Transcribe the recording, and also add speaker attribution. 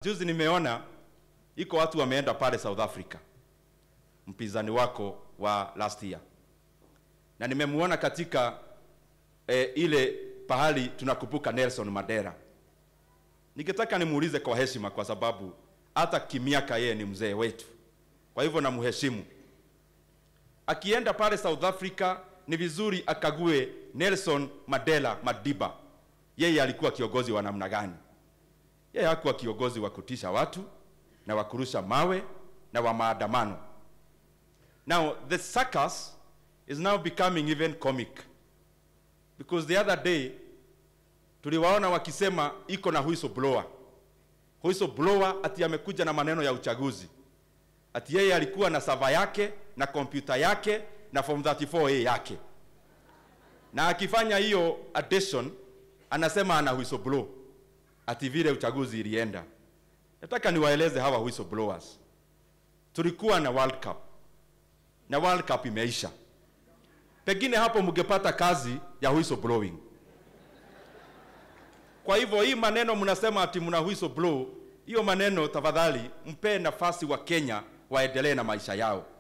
Speaker 1: Juzi nimeona iko watu wameenda pale South Africa, mpinzani wako wa last year, na nimemuona katika e, ile pahali tunakumbuka Nelson Mandela. Ningetaka nimuulize kwa heshima, kwa sababu hata kimiaka yeye ni mzee wetu, kwa hivyo namheshimu. Akienda pale South Africa, ni vizuri akague Nelson Mandela Madiba, yeye alikuwa kiongozi wa namna gani? Yeye hakuwa kiongozi wa kutisha watu na wa kurusha mawe na wa maandamano. Now the circus is now becoming even comic because the other day tuliwaona wakisema iko na whistleblower. Whistleblower ati amekuja na maneno ya uchaguzi, ati yeye alikuwa na sava yake na kompyuta yake na form 34A yake, na akifanya hiyo addition anasema ana whistleblower ati vile uchaguzi ilienda. Nataka niwaeleze hawa whistleblowers, tulikuwa na World Cup na World Cup imeisha, pengine hapo mngepata kazi ya whistleblowing. Kwa hivyo hii maneno mnasema ati mna whistleblow, hiyo maneno tafadhali mpe nafasi wa Kenya waendelee na maisha yao.